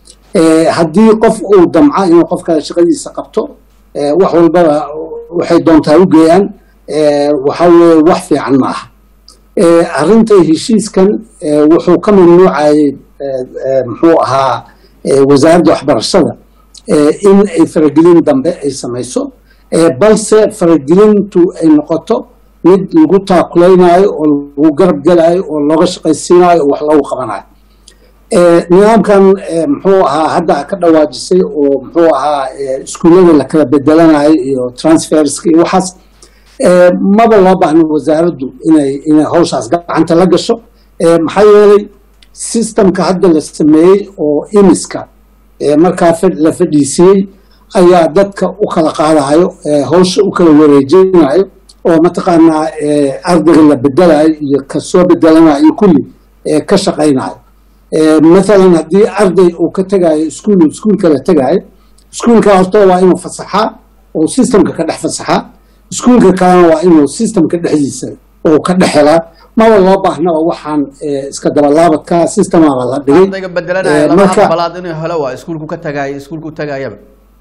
haddii qof uu damca inuu qof kale shaqadiisa qabto wax walbaba waxay doontaa u geeyaan waxa weye wax fiican ma aha arrinta heshiiskan wuxuu ka mamnuucayay muxuu ahaa wasaaradda waxbarashada in ay faragelin dambe ay samayso balse faragelintu ay noqoto mid lagu taakulaynayo oo lagu garab gelayo oo looga shaqaysiinayo oo wax loogu qabanayo nidaamkan muxuu ahaa hadda ka dhawaajisay oo muxuu ahaa iskuullada la kala bedelanayo iyo transferska iyo waxaas maba loo baahno wasaaraddu inay inay hawshaas gacanta la gasho maxaa yeelay systemka hadda la sameeyey oo imiska markaa la fadhiisiyey ayaa dadka u kala qaadayo hawsha u kala wareejinayo oo mataqaanaa ardayga la bedelayo iyo kasoo bedelanayo iyo kulli ka shaqaynayo mathalan haddii arday uu ka tegayo iskuul iskuulka la tegayo iskuulka horta waa inuu fasaxaa oo systemka ka dhex fasaxaa iskuulka kalena waa inuu systemka dhexdiisa uu ka dhex helaa maba loo baahnaba waxaan iska dabalaabadka systemaba la dhigay ardayga bedelanaya lama aqbalaad inuu helo waa iskuulku ka tagaayo iskuulku tagaayaba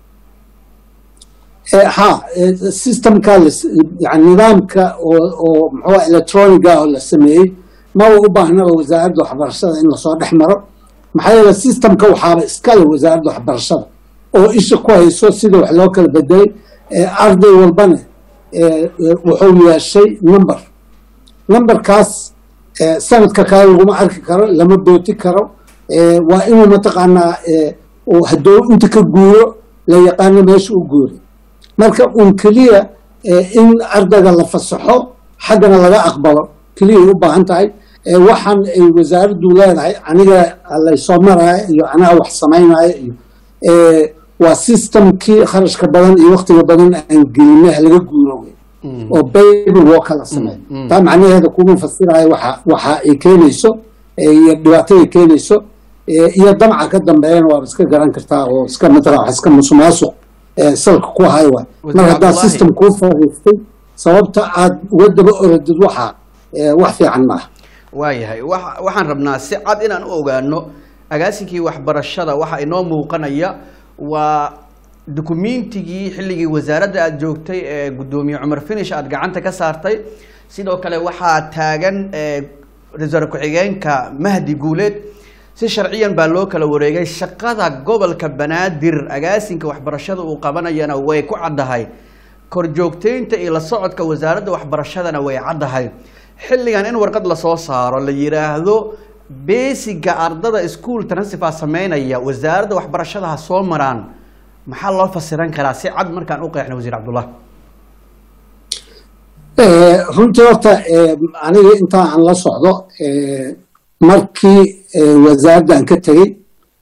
ha systemka yani nidaamka oo muxuu electroniga oo la sameeyey maba u baahnaba wasaaradda waxbarashada in lasoo dhex maro maxaa yeele systemka waxaaba iskale wasaaradda waxbarashada oo isha ku hayso sida wax loo kala bedelay arday walbana wuxuu yeeshay number numberkaas sanadka kale laguma arki karo lama booti karo waa inuu mataqaanaa hadduu inta ka guuro la yaqaano meesha u guuray marka un keliya in ardayga la fasaxo xaggana laga aqbalo keliyay u baahan tahay waxaan ay wasaaraddu leedahay aniga laysoo maraayo iyo anaa wax samaynaayo iyo waa systemkii kharashka badan iyo waktiga badan aan gelinay laga guuro wey oo baby walka la sameeyo taa macnaheeda kuma fasirayo waxa waxa ay keenayso iyo dhibaatada ay keenayso iyo damca ka dambeeyana waaba iska garan kartaa oo iska matala wax iska musuqmaasuq salka ku hayo waay mar haddaa system kuu fariistay sababta aad uga daba orodid waxa wax fiican maaha waayahay waxaan rabnaa si cad inaan u ogaano agaasinkii waxbarashada waxa inoo muuqanaya waa dukumeentigii xilligii wasaaradda aada joogtay ee guddoomiye cumar finish aada gacanta ka saartay sidoo kale waxaa taagan ra-iisul ku-xigeenka mahdi guuleed si sharciyan baa loo kala wareegay shaqada gobolka banaadir agaasinka waxbarashada uu qabanayana way ku caddahay korjoogteynta iyo la socodka wasaaradda waxbarashadana way caddahay xilligan in warqad lasoo saaro la yidhaahdo beesiga ardada ischool transfer sameynaya wasaaradda waxbarashada ha soo maraan maxaa loo fasiran karaa si cad markaan u qeexna wasiir cabdullah runtii horta aniga intaa aan la socdo markii wasaaraddan ka tegey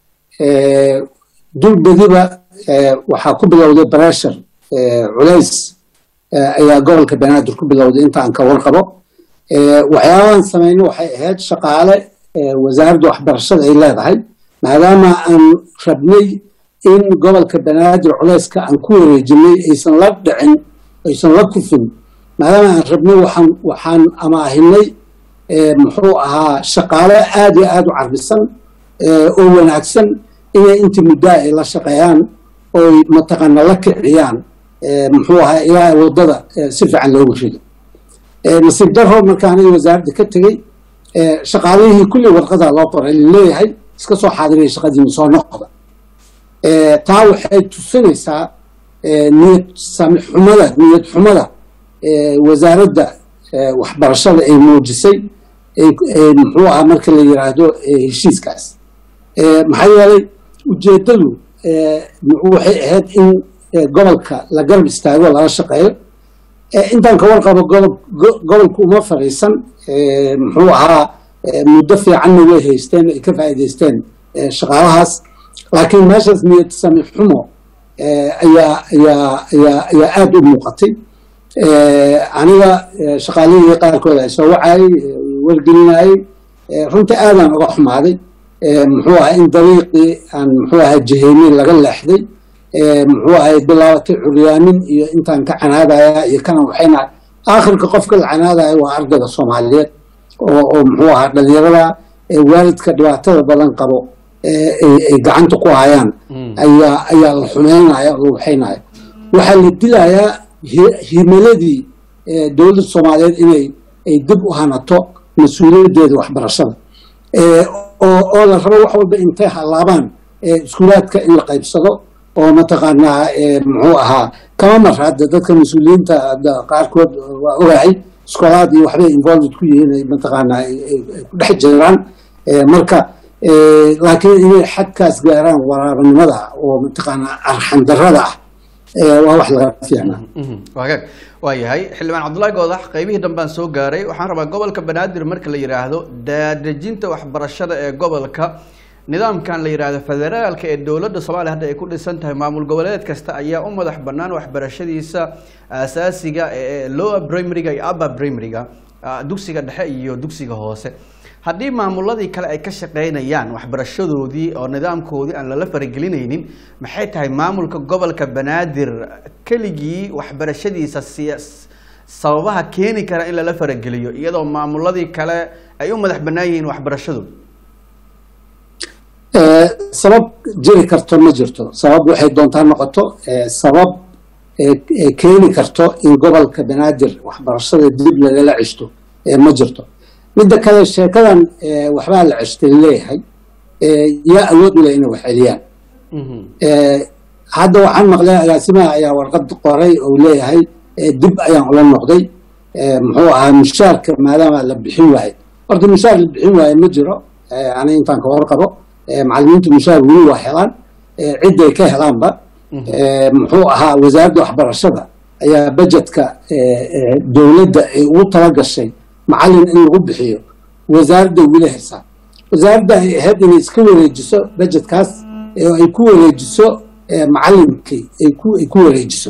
dulbadiba waxaa ku bilowday breshur culays ayaa gobolka banaadir ku bilowday inta aan ka warqabo waxyaabahan samayno waxay ahayd shaqaale wasaaradda waxbarashada ay leedahay maadaama aan rabnay in gobolka banaadir culayska aan ku wareejinay aysan la dhicin aysan la kufin maadaama aan rabnay waxaan waxaan amaahinay muxuu ahaa shaqaale aad iyo aad u carbisan oo wanaagsan inay intii muddaa ay la shaqeeyaan oy mataqaana la kiciyaan muxuu ahaa ilaa waddada si fiican loogu rido nasiib daro markaan wasaaradda ka tegey shaqaalihii kulli warqadaa loo qoray laleeyahay iska soo xaadiraya shaqadiina soo noqda taa waxay tusinaysaa niyad sami xumada niyad xumada wasaaradda waxbarashada ay muujisay muxuu ahaa marka la yiraahdo heshiiskaas maxaa yeelay ujeeddadu waxay ahayd in gobolka la garab istaago lala shaqeeyo intaan ka warqabo gobolku uma fadhiisan muxuu ahaa muddo fiicanna way haysteen ay ka faa'iidaysteen shaqaalahaas laakiin meeshaas niyad sami xumo ayaa ayaa ayaa ayaa aada u muuqatay aniga shaqaalihii qaarkood ay soo wacayay wargelinayay runtii aadaan uga xumaaday muxuu ahaa in dariiqii aan muxuu ahaa jaheynin laga leexday muxuu ahay bilaabatay curyaanin iyo intaan ka canaadaya iyo kana waxayna aakhirka qofka la canaadaya waa ardayga soomaaliyeed oo oo muxuu ahaa dhalinyarada waalidka dhibaatada badan qabo ay gacanta ku hayaan ayaa ayaa la xumeynaya oo la waxaynaya waxaa la dilayaa himiladii dowladda soomaaliyeed inay ay dib u hanato mas-uuliyaddeeda waxbarashada oo la rabo wax walba intay halaabaan iskuulaadka in la qaybsado oo mataqaanaa muxuu ahaa kama mar hadda dadka mas-uuliyiinta qaarkood waa ogahay iskoolaad iyo waxbay involved ku yihiin ay mataqaanaa ay ku dhex jiraan marka laakiin inay xadkaas gaaraan waraabanimada oo mataqaanaa arxandarada ah waa wax laga fiicnaa wagaag waa yahay xildhibaan cabdullaahi goodax qaybihii dambaan soo gaaray waxaan rabaa gobolka banaadir marka la yidhaahdo daadejinta waxbarashada ee gobolka nidaamkan la yidhaahdo federaalka ee dowladda soomaaliya hadda ay ku dhisan tahay maamul goboleed kasta ayaa u madax bannaan waxbarashadiisa asaasiga ee lower primaryga iyo upper primaryga dugsiga dhexe iyo dugsiga hoose haddii maamuladii kale ay ka shaqaynayaan waxbarashadoodii oo nidaamkoodii aan lala faragelinaynin maxay tahay maamulka gobolka banaadir keligii waxbarashadiisa siya sababaha keeni kara in lala farageliyo iyadoo maamuladii kale ay u madax bannaan yihiin waxbarashadooda sabab jiri karto ma jirto sabab waxay doontaa noqoto sabab keeni karto in gobolka banaadir waxbarashada dib lagala ceshto ma jirto midda kale sheekadan waxbaa la ceshtay leeyahay yaa awood u leh inay wax celiyaan hadda waxaan maqlay agaasimaha ayaa warqad qoray oo leeyahay dib ayaan ula noqday muxuu ahaa mushaarka maadaama la bixin waaye horta mushaar la bixin waaye ma jiro ani intaan ka warqabo macallimiintu mushaar weli waa helaan cidday ka helaanba muxuu ahaa wasaaradda waxbarashada ayaa bajetka dowladda ay ugu tala gashay macallin in lagu bixiyo wasaaradda weli haysaa wasaaradda ay ahayd inay iska wareejiso bajetkaas oo ay ku wareejiso macallinkii ay ku ay ku wareejiso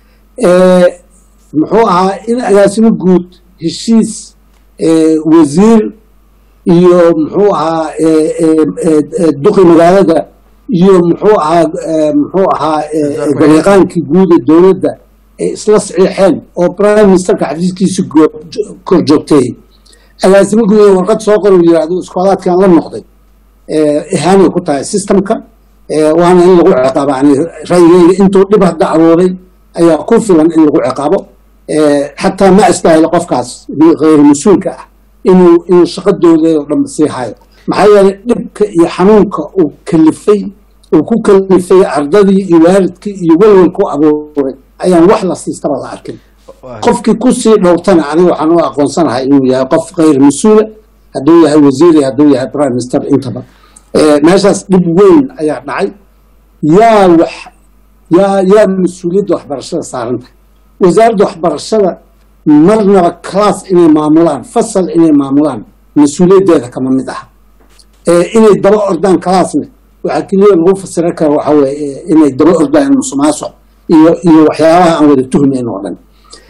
muxuu ahaa in agaasimo guud heshiis wasiir iyo muxuu ahaa duqi magaalada iyo muxuu ahaa muxuu ahaa gariiqaankii guuda dowladda ay isla saxiixeen oo prime ministerka xafiiskiisa kor joogtay agaasimo guud warqad soo qor uu yidhahdo iskoolaadkan la noqday ihaanay ku tahay systemka waana in lagu ciqaabo yani ra'yigeyga intuu dhib hadda abuuray ayaa ku filan in lagu ciqaabo xataa ma istaahilo qofkaas hayr mas-uulka ah inuu inuu shaqadooda oo dhan sii hayo maxaa yeelay dhibka iyo xanuunka uu kalifay uu ku kalifay ardadii iyo waalidkii iyo welwelku abuuray ayaan wax la siistaba la arkin qofkii kusii dhowrtana aniga waxaan u aqoonsanahay inuu yahay qof hayr mas-uula hadduu yahay wasiir iyo hadduu yahay prime minister intaba meeshaas dhib weyn ayaa dhacay yaa wax yaa yaa mas-uuliyadda waxbarashada saaran tahay wasaaradda waxbarashada marnaba class inay maamulaan fasal inay maamulaan mas-uuliyaddeeda kama mid aha inay daba ordaan classna waxaa keliya lagu fasira kara waxa weye inay daba ordaan musuqmaasuq iyo iyo waxyaabaha aan wada tuhmayn oo dhan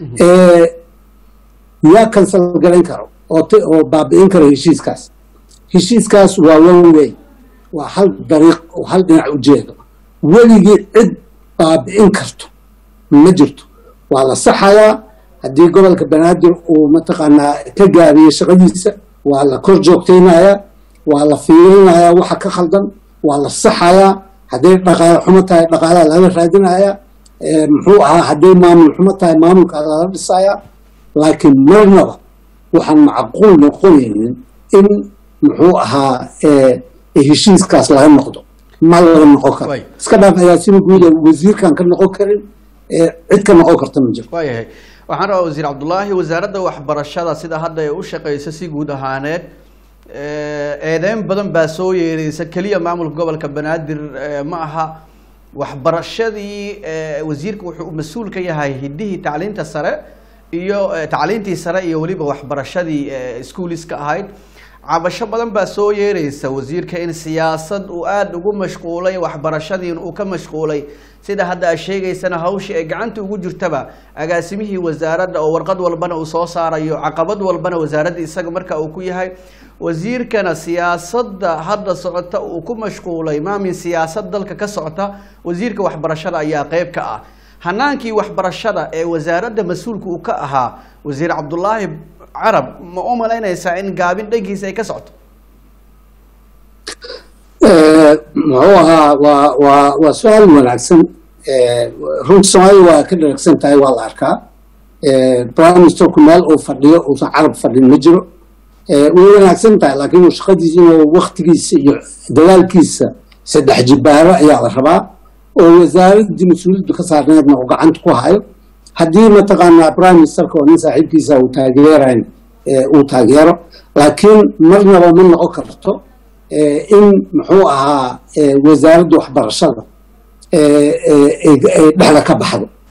yaa kansal garayn karo oo oo baabi'in kara heshiiskaas heshiiskaas waa one way waa hal dariiq oo hal dhinac ujeedo weligii cid baabi'in karto ma jirto waa la saxayaa haddii gobolka banaadir uu mataqaanaa ka gaabiyey shaqadiisa waa la kor joogtaynayaa waa la fiirinayaa waxa ka khaldan waa la saxayaa hadday dhaqaale xumo tahay dhaqaalaha lala raadinayaa muxuu ahaa hadday maamul xumo tahay maamulkaa lala dhisayaa laakiin marnaba waxaan macquul noqonaynin in muxuu ahaa heshiiskaas laga noqdo ma laga noqon karo iska dhaaf agaasima guuda wasiirkan ka noqon karin cid ka noqon karta ma jiro waayahay waxaan rabaa wasiir cabdullaahi wasaaradda waxbarashada sida hadda ay u shaqeyso si guud ahaaneed eedeyn badan baa soo yeereysa keliya maamulka gobolka banaadir ma aha waxbarashadii wasiirka wuxuu mas-uul ka yahay hidihii tacliinta sare iyo tacliintii sare iyo weliba waxbarashadii iskuuliska ahayd cabasho badan baa soo yeereysa wasiirka in siyaasad uu aada ugu mashquulay waxbarashadiin uu ka mashquulay sida hadda aad sheegaysana hawshii ay gacanta ugu jirtaba agaasimihii wasaaradda oo warqad walbana uu soo saarayo caqabad walbana wasaaradda isaga marka uu ku yahay wasiirkana siyaasadda hadda socota uu ku mashquulay maamin siyaasad dalka ka socota wasiirka waxbarashada ayaa qeyb ka ah hanaankii waxbarashada ee wasaaradda mas-uulka uu ka ahaa wasiir cabdulaahi carab ma u malaynaysaa in gaabin dhankiisa ay ka socoto muxuu ahaa waa waa waa su-aal wanaagsan runta soomaalida waa ka dharagsan tahay waa la arkaa prime ministerku meel uu fadhiyo uusan carab fadhin ma jiro way wanaagsan tahay laakiin shaqadiisa inuu waktigiisa iyo dadaalkiisa saddex jibaaro ayaa la rabaa oo wasaaraddii mas-uuliyaddu ka saarneedna uu gacanta ku hayo haddii mataqaanaa prime ministerka oo nin saaxiibkiisa uu taageerayn uu taageero laakiin marnaba ma noqon karto in muxuu ahaa wasaaradda waxbarashada ay dhexda ka baxdo